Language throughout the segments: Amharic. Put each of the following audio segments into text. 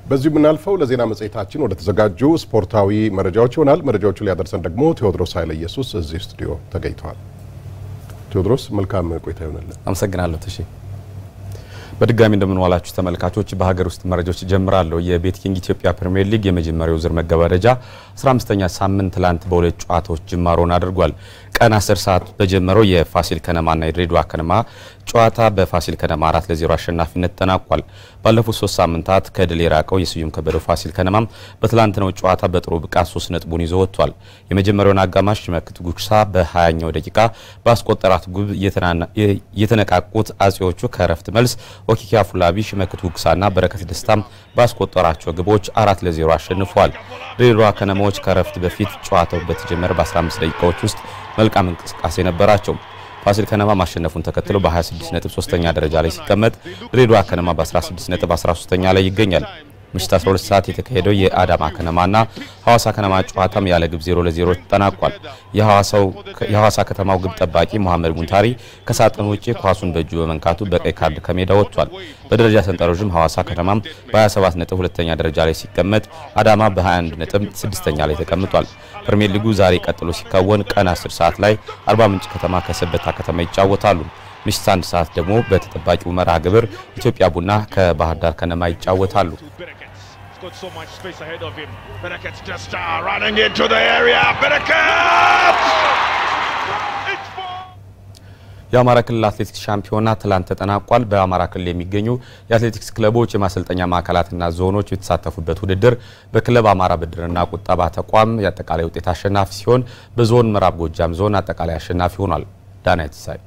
በዚሁ የምናልፈው ለዜና መጽሔታችን ወደ ተዘጋጁ ስፖርታዊ መረጃዎች ይሆናል። መረጃዎቹ ሊያደርሰን ደግሞ ቴዎድሮስ ኃይለ ኢየሱስ እዚህ ስቱዲዮ ተገኝተዋል። ቴዎድሮስ መልካም ቆይታ ይሆናለን። አመሰግናለሁ ተሺ። በድጋሚ እንደምንዋላችሁ ተመልካቾች፣ በሀገር ውስጥ መረጃዎች ጀምራለሁ። የቤት ኪንግ ኢትዮጵያ ፕሪሚየር ሊግ የመጀመሪያው ዙር መገባደጃ 15ኛ ሳምንት ትላንት በሁለት ጨዋታዎች ጅማሮን አድርጓል። ቀን 10 ሰዓት በጀመረው የፋሲል ከነማና የድሬዳዋ ከነማ ጨዋታ በፋሲል ከነማ አራት ለዜሮ አሸናፊነት ተጠናቋል። ባለፉት ሶስት ሳምንታት ከድል የራቀው የስዩም ከበደው ፋሲል ከነማም በትላንትናው ጨዋታ በጥሩ ብቃት ሶስት ነጥቡን ይዞ ወጥቷል። የመጀመሪያውን አጋማሽ ሽመክት ጉግሳ በ20ኛው ደቂቃ ባስቆጠራት ጉብ የተነቃቁት አጼዎቹ ከረፍት መልስ ኦኪኪ አፉላቢ፣ ሽመክት ጉግሳና በረከት ደስታም ባስቆጠራቸው ግቦች አራት ለዜሮ አሸንፏል። ድሬዳዋ ከነማዎች ከረፍት በፊት ጨዋታው በተጀመረ በ15 ደቂቃዎች ውስጥ መልካም እንቅስቃሴ ነበራቸው። ፋሲል ከነማ ማሸነፉን ተከትሎ በ26 ነጥብ ሶስተኛ ደረጃ ላይ ሲቀመጥ ድሬዳዋ ከነማ በ16 ነጥብ 13ኛ ላይ ይገኛል። ምሽት 12 ሰዓት የተካሄደው የአዳማ ከነማና ሐዋሳ ከነማ ጨዋታም ያለ ግብ 0 ለ0 ተጠናቋል። የሐዋሳ ከተማው ግብ ጠባቂ መሐመድ ሙንታሪ ከሳጥን ውጪ ኳሱን በእጁ በመንካቱ በቀይ ካርድ ከሜዳ ወጥቷል። በደረጃ ሰንጠረዥም ሐዋሳ ከተማም በ27 ነጥብ ሁለተኛ ደረጃ ላይ ሲቀመጥ አዳማ በ21 ነጥብ ስድስተኛ ላይ ተቀምጧል። ፕሪሚየር ሊጉ ዛሬ ቀጥሎ ሲካወን ቀን 10 ሰዓት ላይ አርባ ምንጭ ከተማ ከሰበታ ከተማ ይጫወታሉ። ምሽት አንድ ሰዓት ደግሞ በተጠባቂው መርሃ ግብር ኢትዮጵያ ቡና ከባህር ዳር ከነማ ይጫወታሉ። got so much space ahead of him. Bereket's just uh, running into the area. Bereket! It's four. የአማራ ክልል አትሌቲክስ ሻምፒዮና ትላንት ተጠናቋል። በአማራ ክልል የሚገኙ የአትሌቲክስ ክለቦች፣ የማሰልጠኛ ማዕከላትና ዞኖች የተሳተፉበት ውድድር በክለብ አማራ ብድርና ቁጠባ ተቋም የአጠቃላይ ውጤት አሸናፊ ሲሆን በዞን ምዕራብ ጎጃም ዞን አጠቃላይ አሸናፊ ሆኗል። ዳናይት ሳይ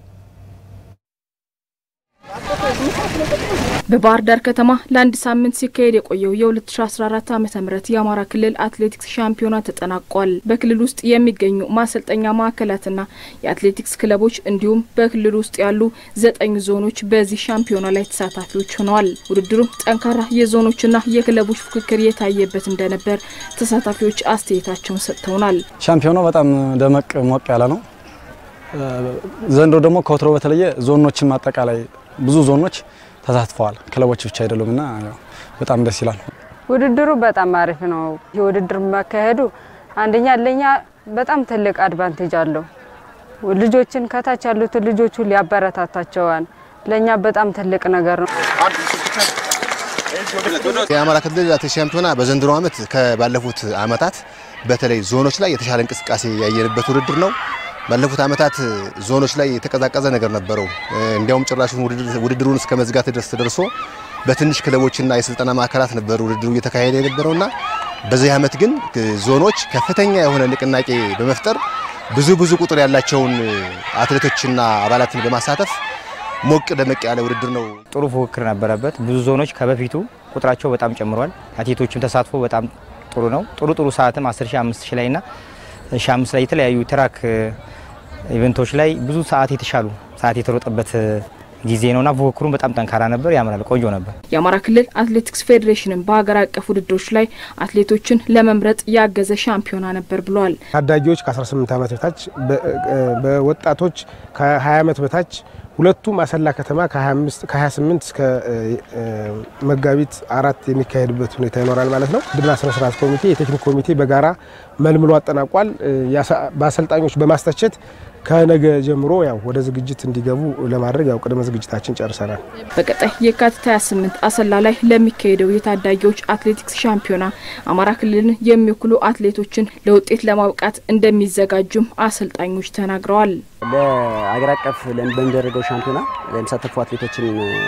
በባህር ዳር ከተማ ለአንድ ሳምንት ሲካሄድ የቆየው የ2014 ዓ ም የአማራ ክልል አትሌቲክስ ሻምፒዮና ተጠናቋል። በክልል ውስጥ የሚገኙ ማሰልጠኛ ማዕከላትና የአትሌቲክስ ክለቦች እንዲሁም በክልል ውስጥ ያሉ ዘጠኝ ዞኖች በዚህ ሻምፒዮና ላይ ተሳታፊዎች ሆነዋል። ውድድሩም ጠንካራ የዞኖችና የክለቦች ፉክክር የታየበት እንደነበር ተሳታፊዎች አስተያየታቸውን ሰጥተውናል። ሻምፒዮናው በጣም ደመቅ ሞቅ ያለ ነው። ዘንድሮ ደግሞ ከወትሮ በተለየ ዞኖችም አጠቃላይ ብዙ ዞኖች ተሳትፈዋል። ክለቦች ብቻ አይደሉም እና በጣም ደስ ይላል። ውድድሩ በጣም አሪፍ ነው። የውድድር መካሄዱ አንደኛ ለኛ በጣም ትልቅ አድቫንቴጅ አለው። ልጆችን ከታች ያሉትን ልጆቹ ሊያበረታታቸዋል። ለኛ በጣም ትልቅ ነገር ነው። የአማራ ክልል አትሌቲክስ ሻምፒዮና በዘንድሮ ዓመት ከባለፉት ዓመታት በተለይ ዞኖች ላይ የተሻለ እንቅስቃሴ ያየንበት ውድድር ነው። ባለፉት ዓመታት ዞኖች ላይ የተቀዛቀዘ ነገር ነበረው። እንዲያውም ጭራሹን ውድድሩን እስከ መዝጋት ድረስ ተደርሶ በትንሽ ክለቦችና የስልጠና ማዕከላት ነበር ውድድሩ እየተካሄደ የነበረውና በዚህ ዓመት ግን ዞኖች ከፍተኛ የሆነ ንቅናቄ በመፍጠር ብዙ ብዙ ቁጥር ያላቸውን አትሌቶችና አባላትን በማሳተፍ ሞቅ ደመቅ ያለ ውድድር ነው። ጥሩ ፉክክር ነበረበት። ብዙ ዞኖች ከበፊቱ ቁጥራቸው በጣም ጨምሯል። አትሌቶችም ተሳትፎ በጣም ጥሩ ነው። ጥሩ ጥሩ ሰዓትም 10 ሺህ፣ 5 ሺህ ላይ እና ሺህ አምስት ላይ የተለያዩ ትራክ ኢቨንቶች ላይ ብዙ ሰዓት የተሻሉ ሰዓት የተሮጠበት ጊዜ ነውና ፉክክሩም በጣም ጠንካራ ነበር። ያምራል፣ ቆንጆ ነበር። የአማራ ክልል አትሌቲክስ ፌዴሬሽንም በሀገር አቀፍ ውድድሮች ላይ አትሌቶችን ለመምረጥ ያገዘ ሻምፒዮና ነበር ብለዋል። ታዳጊዎች ከ18 ዓመት በታች በወጣቶች ከ20 ዓመት በታች ሁለቱም አሰላ ከተማ ከ28 እስከ መጋቢት አራት የሚካሄድበት ሁኔታ ይኖራል ማለት ነው። ውድድርና ስነ ስርዓት ኮሚቴ፣ የቴክኒክ ኮሚቴ በጋራ መልምሎ አጠናቋል። በአሰልጣኞች በማስተቸት ከነገ ጀምሮ ያው ወደ ዝግጅት እንዲገቡ ለማድረግ ያው ቅድመ ዝግጅታችን ጨርሰናል። በቀጣይ የካቲት 28 አሰላ ላይ ለሚካሄደው የታዳጊዎች አትሌቲክስ ሻምፒዮና አማራ ክልልን የሚወክሉ አትሌቶችን ለውጤት ለማብቃት እንደሚዘጋጁም አሰልጣኞች ተናግረዋል። ለአገር አቀፍ በሚደረገው ሻምፒዮና የሚሳተፉ አትሌቶችን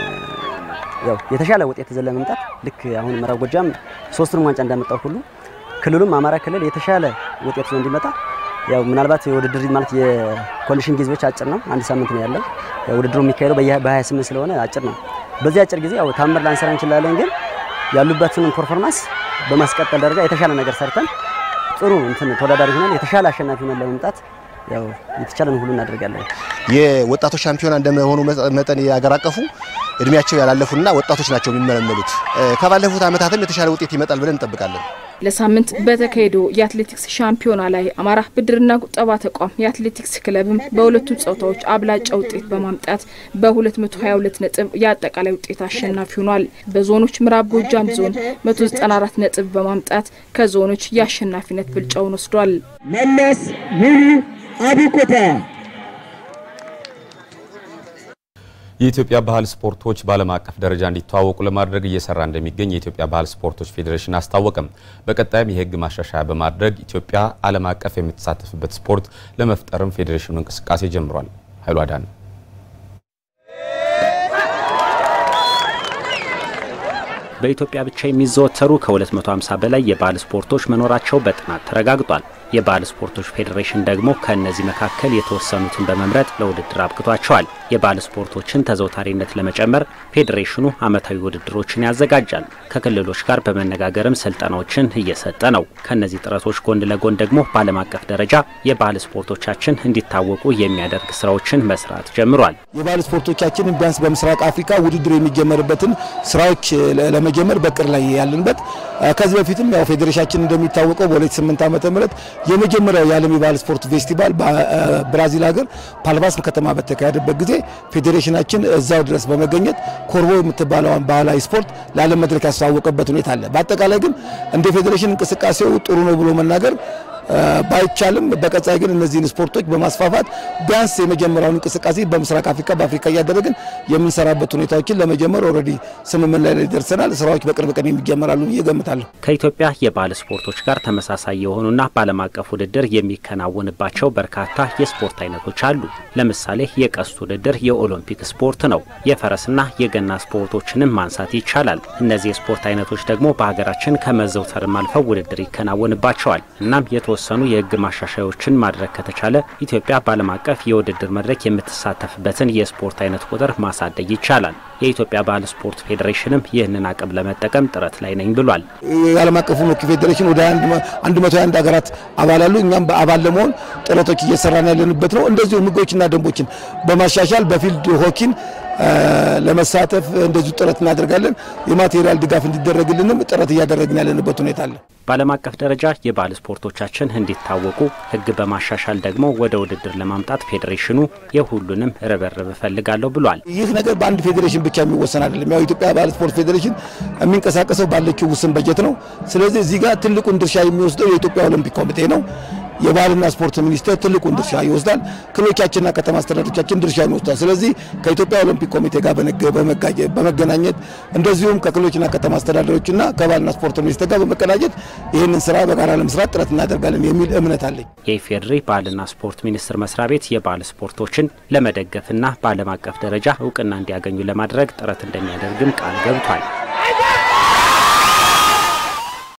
ያው የተሻለ ውጤት ይዘን ለመምጣት ልክ አሁን ምዕራብ ጎጃም ሶስቱንም ዋንጫ እንዳመጣው ሁሉ ክልሉም አማራ ክልል የተሻለ ውጤት ይዞ እንዲመጣ ያው ምናልባት የውድድር ማለት የኮንዲሽን ጊዜዎች አጭር ነው። አንድ ሳምንት ነው ያለው። ውድድሩ የሚካሄደው በ28 ስለሆነ አጭር ነው። በዚህ አጭር ጊዜ ያው ታምር ላንሰራ እንችላለን፣ ግን ያሉበትን ፐርፎርማንስ በማስቀጠል ደረጃ የተሻለ ነገር ሰርተን ጥሩ እንትን ተወዳዳሪ ሆነን የተሻለ አሸናፊ ሆነን ለመምጣት ያው የተቻለን ሁሉ እናደርጋለን። የወጣቶች ሻምፒዮና እንደመሆኑ መጠን የአገር አቀፉ እድሜያቸው ያላለፉና ወጣቶች ናቸው የሚመለመሉት። ከባለፉት ዓመታትም የተሻለ ውጤት ይመጣል ብለን እንጠብቃለን። ለሳምንት በተካሄደው የአትሌቲክስ ሻምፒዮና ላይ አማራ ብድርና ቁጠባ ተቋም የአትሌቲክስ ክለብም በሁለቱ ጾታዎች አብላጫ ውጤት በማምጣት በ222 ነጥብ የአጠቃላይ ውጤት አሸናፊ ሆኗል። በዞኖች ምዕራብ ጎጃም ዞን 194 ነጥብ በማምጣት ከዞኖች የአሸናፊነት ብልጫውን ወስዷል። መለስ ሙሉ አቡኮታ የኢትዮጵያ ባህል ስፖርቶች በዓለም አቀፍ ደረጃ እንዲተዋወቁ ለማድረግ እየሰራ እንደሚገኝ የኢትዮጵያ ባህል ስፖርቶች ፌዴሬሽን አስታወቀም። በቀጣይም የሕግ ማሻሻያ በማድረግ ኢትዮጵያ ዓለም አቀፍ የምትሳተፍበት ስፖርት ለመፍጠርም ፌዴሬሽኑ እንቅስቃሴ ጀምሯል። ኃይሉ አዳነ በኢትዮጵያ ብቻ የሚዘወተሩ ከ250 በላይ የባህል ስፖርቶች መኖራቸው በጥናት ተረጋግጧል። የባህል ስፖርቶች ፌዴሬሽን ደግሞ ከእነዚህ መካከል የተወሰኑትን በመምረጥ ለውድድር አብቅቷቸዋል። የባህል ስፖርቶችን ተዘውታሪነት ለመጨመር ፌዴሬሽኑ ዓመታዊ ውድድሮችን ያዘጋጃል። ከክልሎች ጋር በመነጋገርም ስልጠናዎችን እየሰጠ ነው። ከእነዚህ ጥረቶች ጎን ለጎን ደግሞ በዓለም አቀፍ ደረጃ የባህል ስፖርቶቻችን እንዲታወቁ የሚያደርግ ስራዎችን መስራት ጀምሯል። የባህል ስፖርቶቻችንን ቢያንስ በምስራቅ አፍሪካ ውድድር የሚጀመርበትን ስራዎች ለመጀመር በቅር ላይ ያለንበት ከዚህ በፊትም ያው ፌዴሬሽናችን እንደሚታወቀው በ2008 ዓመተ ምህረት የመጀመሪያው የዓለም የባህል ስፖርት ፌስቲቫል በብራዚል ሀገር ፓልማስ ከተማ በተካሄደበት ጊዜ ፌዴሬሽናችን እዛው ድረስ በመገኘት ኮርቦ የምትባለውን ባህላዊ ስፖርት ለዓለም መድረክ ያስተዋወቀበት ሁኔታ አለ። በአጠቃላይ ግን እንደ ፌዴሬሽን እንቅስቃሴው ጥሩ ነው ብሎ መናገር ባይቻልም በቀጣይ ግን እነዚህን ስፖርቶች በማስፋፋት ቢያንስ የመጀመሪያውን እንቅስቃሴ በምስራቅ አፍሪካ በአፍሪካ እያደረግን የምንሰራበት ሁኔታዎችን ለመጀመር ኦልሬዲ ስምምነት ላይ ደርሰናል። ስራዎች በቅርብ ቀን የሚጀመራሉ ብዬ እገምታለሁ። ከኢትዮጵያ የባህል ስፖርቶች ጋር ተመሳሳይ የሆኑና በዓለም አቀፍ ውድድር የሚከናወንባቸው በርካታ የስፖርት አይነቶች አሉ። ለምሳሌ የቀስት ውድድር የኦሎምፒክ ስፖርት ነው። የፈረስና የገና ስፖርቶችንም ማንሳት ይቻላል። እነዚህ የስፖርት አይነቶች ደግሞ በሀገራችን ከመዘውተርም አልፈው ውድድር ይከናወንባቸዋል። እናም የተወሰኑ የሕግ ማሻሻያዎችን ማድረግ ከተቻለ ኢትዮጵያ በዓለም አቀፍ የውድድር መድረክ የምትሳተፍበትን የስፖርት አይነት ቁጥር ማሳደግ ይቻላል። የኢትዮጵያ ባህል ስፖርት ፌዴሬሽንም ይህንን አቅም ለመጠቀም ጥረት ላይ ነኝ ብሏል። የዓለም አቀፉ ሆኪ ፌዴሬሽን ወደ 121 ሀገራት አባል አሉ። እኛም በአባል ለመሆን ጥረቶች እየሰራን ያለንበት ነው። እንደዚሁም ሕጎችና ደንቦችን በማሻሻል በፊልድ ሆኪን ለመሳተፍ እንደዚሁ ጥረት እናደርጋለን። የማቴሪያል ድጋፍ እንዲደረግልንም ጥረት እያደረግን ያለንበት ሁኔታ አለ። በዓለም አቀፍ ደረጃ የባህል ስፖርቶቻችን እንዲታወቁ ሕግ በማሻሻል ደግሞ ወደ ውድድር ለማምጣት ፌዴሬሽኑ የሁሉንም ርብርብ እፈልጋለሁ ብሏል። ይህ ነገር በአንድ ፌዴሬሽን ብቻ የሚወሰን አይደለም። ያው ኢትዮጵያ ባህል ስፖርት ፌዴሬሽን የሚንቀሳቀሰው ባለችው ውስን በጀት ነው። ስለዚህ እዚህ ጋር ትልቁን ድርሻ የሚወስደው የኢትዮጵያ ኦሎምፒክ ኮሚቴ ነው። የባህልና ስፖርት ሚኒስቴር ትልቁን ድርሻ ይወስዳል። ክልሎቻችንና ከተማ አስተዳደሮቻችን ድርሻ ይወስዳል። ስለዚህ ከኢትዮጵያ ኦሎምፒክ ኮሚቴ ጋር በመገናኘት እንደዚሁም ከክልሎችና ከተማ አስተዳደሮችና ከባህልና ስፖርት ሚኒስቴር ጋር በመቀናጀት ይህንን ስራ በጋራ ለመስራት ጥረት እናደርጋለን የሚል እምነት አለኝ። የኢፌዴሪ ባህልና ስፖርት ሚኒስቴር መስሪያ ቤት የባህል ስፖርቶችን ለመደገፍና በዓለም አቀፍ ደረጃ እውቅና እንዲያገኙ ለማድረግ ጥረት እንደሚያደርግም ቃል ገብቷል።